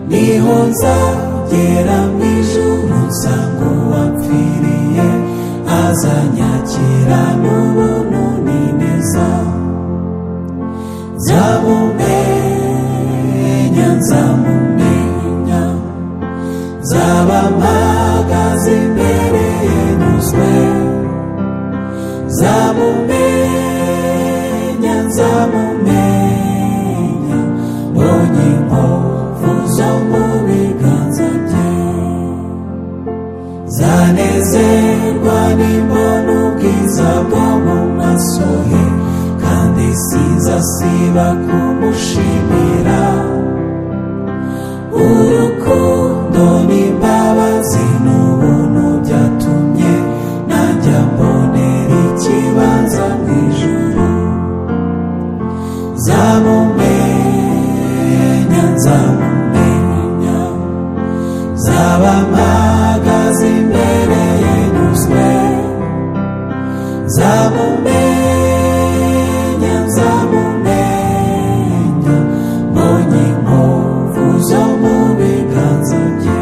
nza gera mu ijuru nsanga uwapfiriye azanyakira n'ubuntu n'ineza nzamumenya nzamumenya nzaba mpagaze imbere ye nyuzwe nzamumenya nzamumenya mbonye inkovu zo mu biganza bye zanezerwa n'imbona ubwiza bwo mu maso he kandi sinzasiba kumushimira urukundo n'imbabazi n'ubuntu byatumye najya mbonera ikibanza mu ijuru nzamumenya nzamumenya nzaba mpagaze imbere ye nyuzwe nzamumenya nzamumenya mbonye inkovu zo mu biganza bye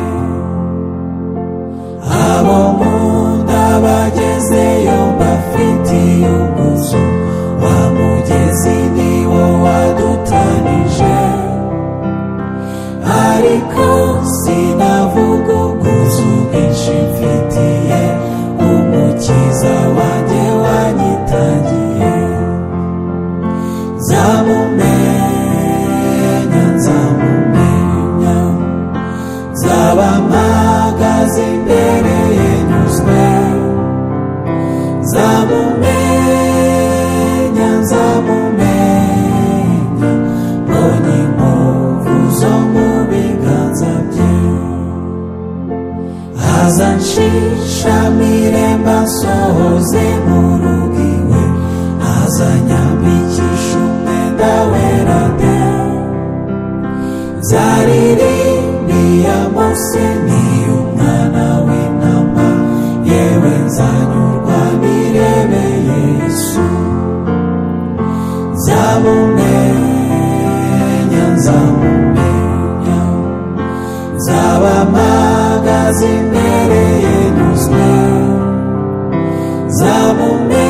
abo nkunda bagezeyo mbafitiye ubwuzu wa mugezi ni wo wadutanije ariko sinavuga ubwuzu bwinshi mfitiye umukiza wanjye wanyitangiye nzamumenya nzamumenya nzaba mpagaze imbere ye nyuzwe nzamumenya nzamumenya mbonye inkovu zo mu biganza bye azanshishamire mbasohoze mu rugo iwe azanyambikisha umwenda wera de nzaririmbiye mose niyo umwana w'intama yewe nzanyurwa nirebeye yesu nzamumenya nzamumenya nzaba mpagaze imbere ye nyuzwe nzamumenya